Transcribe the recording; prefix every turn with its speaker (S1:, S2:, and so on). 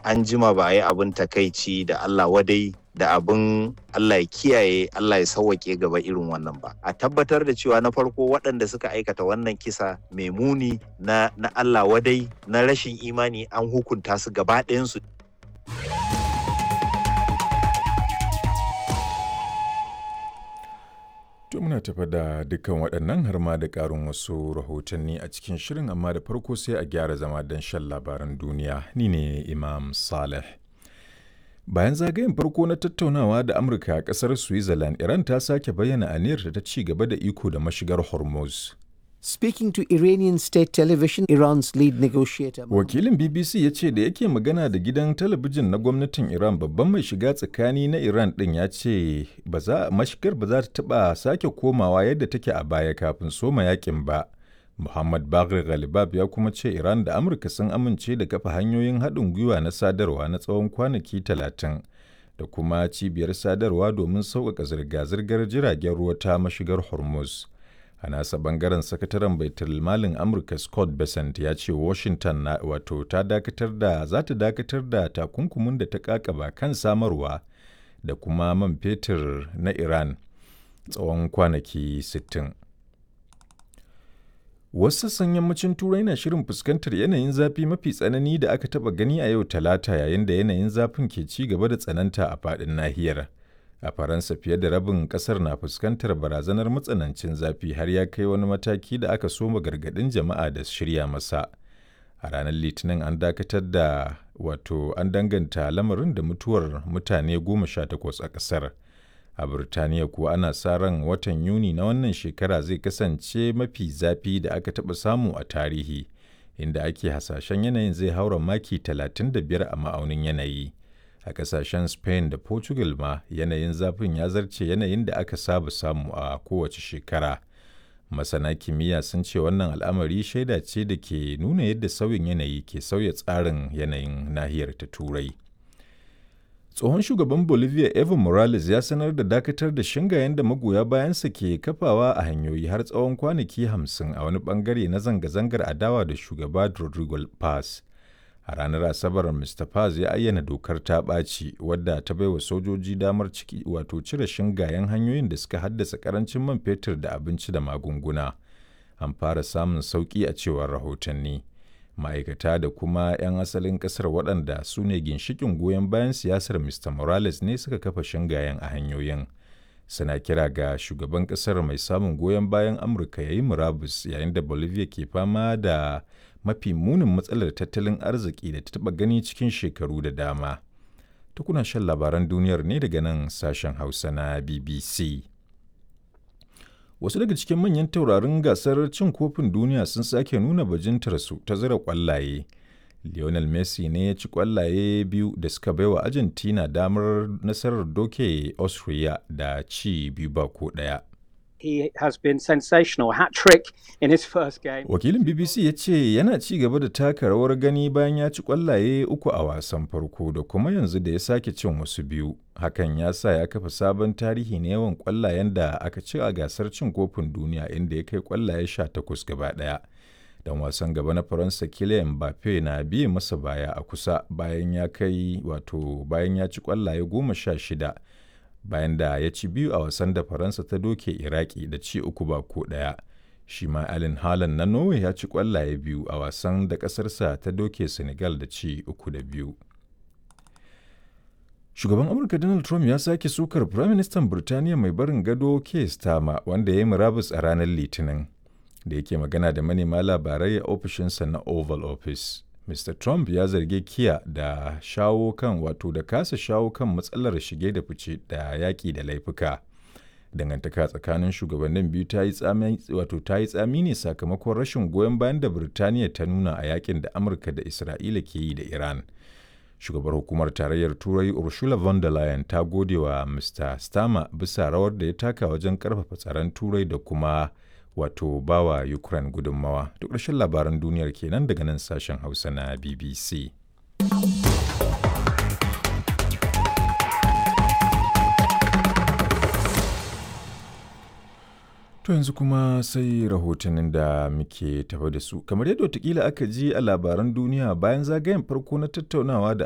S1: an jima ba a yi abin takaici da Allah wadai da abin Allah ya kiyaye Allah ya sauwake gaba irin wannan ba a tabbatar da cewa na farko waɗanda suka aikata wannan kisa mai muni na, na Allah wadai na rashin imani an hukunta su gaba ɗayansu
S2: To muna tafa da dukkan waɗannan har ma da ƙarin wasu rahotanni a cikin shirin amma da farko sai a gyara zama don shan labaran duniya ni ne Imam Saleh. Bayan zagayen farko na tattaunawa da Amurka a ƙasar Switzerland, Iran ta sake bayyana aniyarta ta ci gaba da iko da mashigar Hormuz.
S3: Speaking to Iranian state television, Iran's lead negotiator.
S2: Wakilin BBC ya ce da yake magana da gidan talabijin na gwamnatin Iran babban mai shiga tsakani na Iran ɗin ya ce mashigar ba za ta taɓa sake komawa yadda take a baya kafin soma yakin ba. Muhammad Bagri Ghalibab ya kuma ce Iran da Amurka sun amince da kafa hanyoyin haɗin gwiwa na sadarwa na tsawon kwanaki talatin da kuma cibiyar sadarwa domin sauƙaƙa zirga-zirgar jiragen ruwa ta mashigar Hormuz. a nasa bangaren sakataren baitul malin amurka scott bessent ya ce washington na wato ta dakatar da za ta dakatar da takunkumin da ta kakaba kan samarwa da kuma man fetur na iran tsawon kwanaki 60 wasu sassan yammacin turai na shirin fuskantar yanayin zafi mafi tsanani da aka taba gani a yau talata yayin da yanayin zafin ke ci gaba da tsananta a faɗin nahiyar a faransa fiye da rabin kasar na fuskantar barazanar matsanancin zafi har ya kai wani mataki da aka soma gargadin jama'a da shirya masa a ranar litinin an dakatar da wato an danganta lamarin da mutuwar mutane goma sha takwas a kasar a birtaniya kuwa ana sa ran watan yuni na wannan shekara zai kasance mafi zafi da aka taɓa samu a tarihi inda ake hasashen yanayin zai haura maki 35 a ma'aunin yanayi a kasashen spain da portugal ma yanayin zafin ya zarce yanayin da aka saba samu a kowace shekara masana kimiyya sun ce wannan al'amari shaida ce da ke nuna yadda sauyin yanayi ke sauya tsarin yanayin nahiyar ta turai tsohon shugaban bolivia evo morales ya sanar da dakatar da shingayen da magoya bayansa ke kafawa a hanyoyi har tsawon kwanaki hamsin a wani bangare na zanga-zangar adawa da shugaba rodrigo paz a ranar asabar mr paz ya ayyana dokar ta ɓaci wadda ta baiwa sojoji damar ciki wato cire shingayen hanyoyin da suka haddasa karancin man fetur da abinci da magunguna an fara samun sauƙi a cewar rahotanni ma'aikata da kuma 'yan asalin ƙasar waɗanda su ne ginshikin goyon bayan siyasar mr morales ne suka kafa shingayen a hanyoyin suna kira ga shugaban ƙasar mai samun goyon bayan amurka ya yi murabus yayin da bolivia ke fama da mafi munin matsalar tattalin arziki da ta taɓa gani cikin shekaru da dama. Tukuna shan labaran duniyar ne daga nan sashen Hausa na BBC. Wasu daga cikin manyan taurarin gasar cin kofin duniya sun sake nuna bajintarsu ta zira kwallaye. Lionel Messi ne ya ci kwallaye biyu da suka baiwa Argentina damar nasarar doke Austria da ci biyu ba ko ɗaya.
S4: he has been sensational hat trick in his first game.
S2: Wakilin BBC ya ce yana ci gaba da taka rawar gani bayan ya ci kwallaye uku a wasan farko da kuma yanzu da ya sake cin wasu biyu. Hakan ya sa ya kafa sabon tarihi na yawan kwallayen da aka ci a gasar cin kofin duniya inda ya kai kwallaye sha takwas gaba ɗaya. Dan wasan gaba na Faransa Kylian Mbappe na biye masa baya a kusa bayan ya kai wato bayan ya ci kwallaye goma sha shida. bayan da ya ci biyu a wasan da faransa ta doke iraki da ci uku ba ko ɗaya shi ma alin halan na norway ya ci kwallaye biyu a wasan da ƙasarsa ta doke senegal da ci uku da biyu shugaban amurka donald trump ya sake sukar firaministan birtaniya mai barin gado keir starmer wanda ya yi murabus a ranar litinin da yake magana da manema labarai a ofishinsa na oval office Mr. Trump ya zargi Kiya da shawo kan wato da kasa shawo kan matsalar shige da fice da yaƙi da laifuka. Dangantaka tsakanin shugabannin biyu ta yi tsami wato ta yi tsami ne sakamakon rashin goyon bayan da Birtaniya ta nuna a yakin da Amurka da Isra'ila ke yi da Iran. Shugabar hukumar tarayyar Turai Ursula von der Leyen ta gode wa Mr. Starmer bisa rawar da ya taka wajen karfafa tsaron Turai da kuma wato bawa Ukraine gudunmawa. Duk ƙarshen labaran duniyar kenan daga nan sashen Hausa na BBC. To yanzu kuma sai rahotannin da muke tafa da su. Kamar yadda watakila aka ji a labaran duniya bayan zagayen farko na tattaunawa da